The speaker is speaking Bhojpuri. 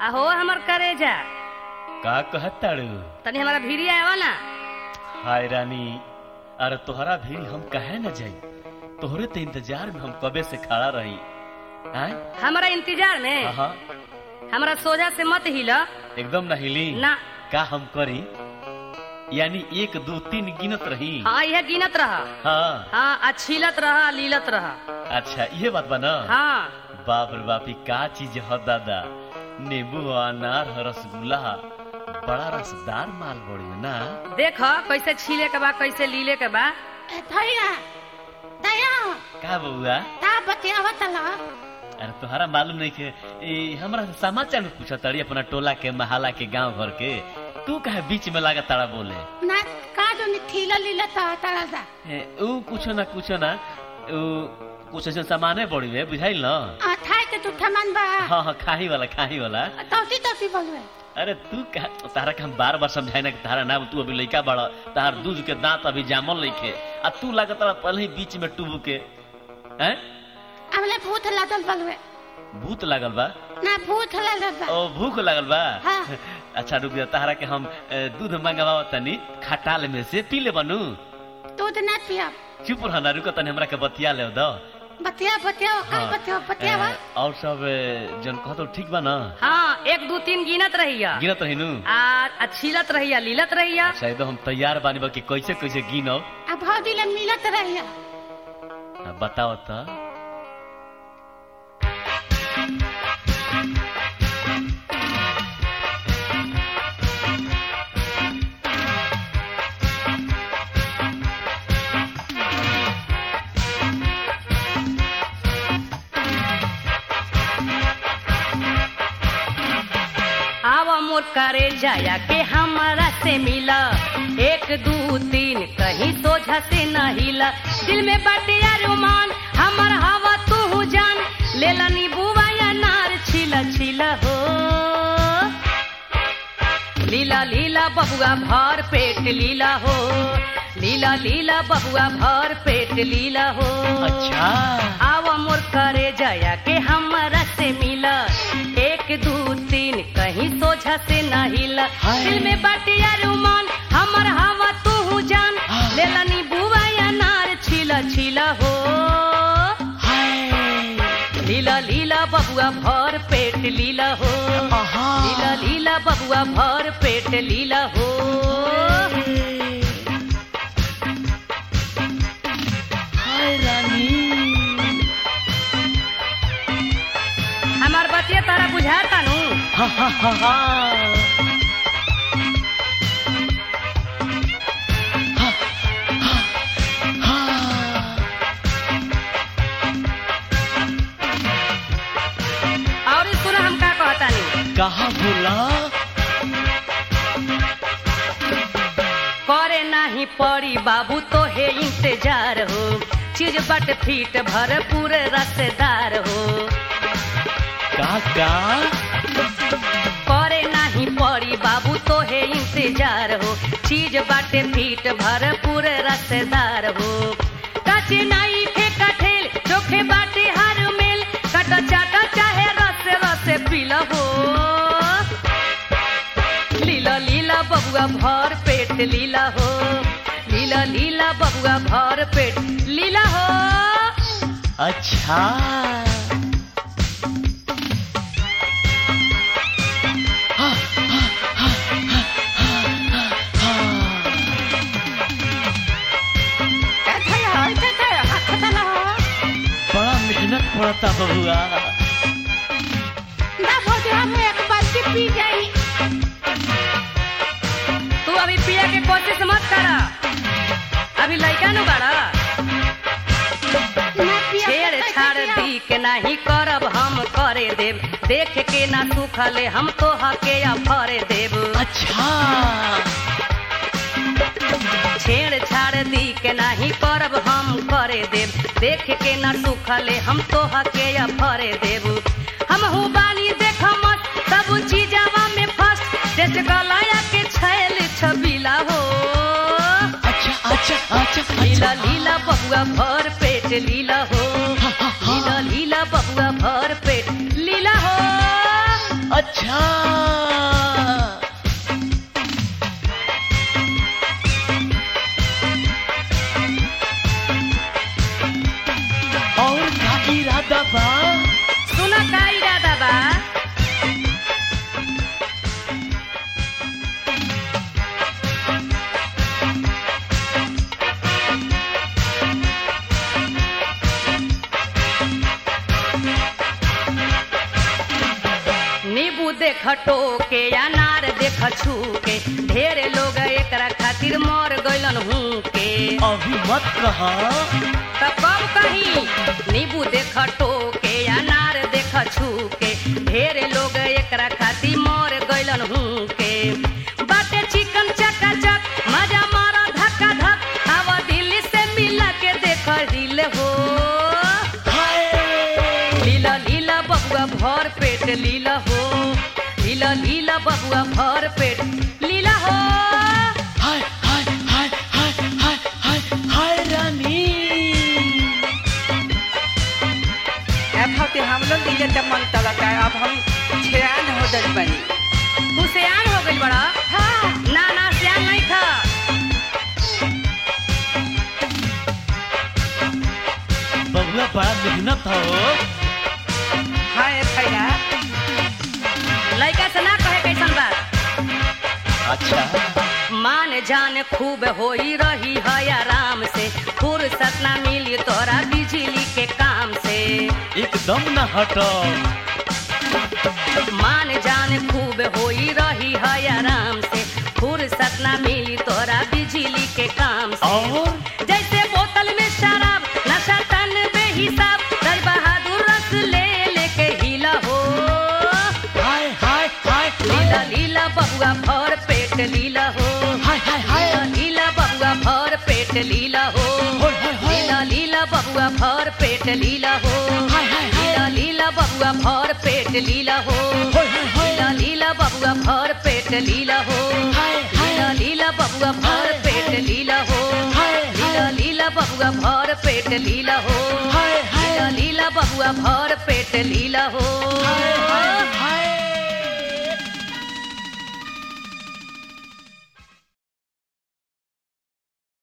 अहो हमर करेजा का कहत ताड़ू तनी हमारा भीड़िया आवा ना हाय रानी अरे तोहरा भी हम कहे न जाई तोहरे तो इंतजार में हम कबे से खड़ा रही आय हमारा इंतजार में हाँ हमारा सोजा से मत हिला एकदम न हिली ना का हम करी यानी एक दो तीन गिनत रही हाँ यह गिनत रहा हाँ हाँ आ छीलत रहा लीलत रहा अच्छा ये बात बा ना हाँ बाप रे बाप ई का चीज ह दादा नींबू अनार ह, रसगुल्ला ह। बड़ा रसदार माल बड़ी ना देख कैसे छीले के बा कैसे लीले के बा भैया दया का बउआ ता बतियावत ला अरे तुम्हारा मालूम नहीं के ई हमरा से समाचार में पूछा ताड़ी अपना टोला के महाला के गांव भर के तू कहे बीच में लागा ताड़ा बोले ना का जो थीला लीला ता तारा दा ए, ऊ कुछो ना कुछो ना ऊ कुछ ऐसा सामाने बड़ी है बुझाइल ना आ थाई के तू ठमन बा हाँ हाँ खाही वाला खाही वाला तौती तौती बोलवे अरे तू का तारा के हम बार बार समझाए ना कि तारा ना तू अभी लइका बड़ा तार दूध के दांत अभी जामल लइके आ तू लागत तारा पहले ही बीच में टूबू के हैं हमले भूत लागल बोलवे भूत लागल बा ना भूत लागल बा ओ भूख लागल बा हाँ। अच्छा रुक जा तारा के हम ए, दूध मंगवाओ तनी खटाल में से पी ले बनू दूध ना पिया चुप रहना रुको तनी हमरा के बतिया ले दो बतिया बतिया का हाँ। बतिया बतियावा ए, और सब ए, जन कहतो ठीक बा ना हाँ एक दो तीन गिनत रहिया गिनत रही नु आ आ छीलत रहिया लीलत रहिया अच्छा एकदम हम तैयार बानी बा कि कैसे कैसे गिनो आ भौजी ले मिलत रहिया आ, बताओ तो आवा मोर करे जाया के हमारा से मिला एक दू तीन कहीं सोझा से न हिला दिल में बटिया रुमान हमर हवा तू जान लेला नीबुआ या नार छिला छिला हो लीला लीला बबुआ भर पेट लीला हो लीला लीला बबुआ भर पेट लीला हो अच्छा आवा मोर करे जाया के हमारा से मिला एक दू तीन कहीं सोझा से न हिला हाय। दिल में बटिया रुमान हमर हवा तू जान हाँ। लेला नी बुआ या नार छिला छिला हो हाय लीला लीला बबुआ भर पेट लीला हो आहा। लीला लीला बबुआ भर पेट लीला हो हाय रानी हमार बतिया तारा बुझाता नु हा हा हा हा और ई सुना हम का कहता नी कहा बोला करे नाही पड़ी बाबू तो है इंतजार हो चीज बट फीट भर पूरे रसदार हो का का करे नाही पड़ी बाबू तो है इंतजार हो चीज बाटे फीट भर पूरे रसदार हो कचे नाई थे कठेल चोखे बाटे हर मेल कट चाटा चाहे रस रस पीला हो लीला लीला बबुआ भर पेट लीला हो लीला लीला बबुआ भर पेट लीला हो अच्छा ए थया ए थया हाथ तला बड़ा मेहनत पड़ता बबुआ ना भौजी हम एक बाल्टी पी जाई तू अभी पिया के कोशिश मत करा अभी लड़का नु बड़ा ना पिया छेड़ छाड़ दी के नहीं करब हम करे देव देख के ना सुखले हम तो हके या फरे देव अच्छा छेड़ छाड़ दी के नहीं करब हम करे देव देख के ना सुखले हम तो हके या फरे देव हम हु बानी देख मत सब चीजवा में फर्स्ट देश गलाया के छैल छबीला हो अच्छा अच्छा अच्छा लीला अच्छा लीला बबुआ भर पेट लीला हो लीला लीला बबुआ भर पेट लीला हो अच्छा हाँ और का इरादा बा सुन का इरादा बा नींबू देख टोके अनार देख छूके ढेरे लोग एकरा खातिर मर गइलन हूँ के अभी मत कहा त कब कहीं नींबू देख टोके अनार देख छूके ढेरे लोग एकरा खातिर मर गइलन हूँ के बाटे चिकन चका चक मजा मारा धक्का धक आवा दिल्ली से मिला के देख हिल हो हाय लीला लीला बबुआ भर पेट लीला हो लीला लीला बबुआ भर पेट लीला हो हाय हाय हाय हाय हाय हाय हाय रानी अब होते हम लोग दिले त मन तलक है अब हम छेयान हो दल बनी तू सियान हो गइल बड़ा हाँ ना ना सियान नहीं खा बबुआ बड़ा मेहनत हो हाँ ए भैया लड़का से ना कहे कैसन बात अच्छा मान जान खूब होई रही है आराम से फुर्सत ना मिली तोरा बिजली के काम से एकदम न हटो मान जान खूब होई रही है आराम से फुर्सत ना मिली तोरा बिजली के काम से और जैसे बोतल में शराब नशा तन बेहिसाब रज बहादुर रस ले लेके हिला हो हाय हाय हाय लीला लीला बबुआ भर पेट लीला हो हाय हाय हाय लीला लीला बबुआ भर पेट लीला हो हाय हाय हाय लीला लीला बबुआ भर पेट लीला हो हाय हाय हाय लीला लीला बबुआ भर पेट लीला हो हाय हाय हाय लीला लीला बबुआ भर पेट लीला हो हाय हाय लीला लीला बबुआ भर पेट लीला हो हाय लीला हाय लीला बबुआ भर पेट लीला हो हाय हाय लीला लीला बबुआ भर पेट लीला हो हाय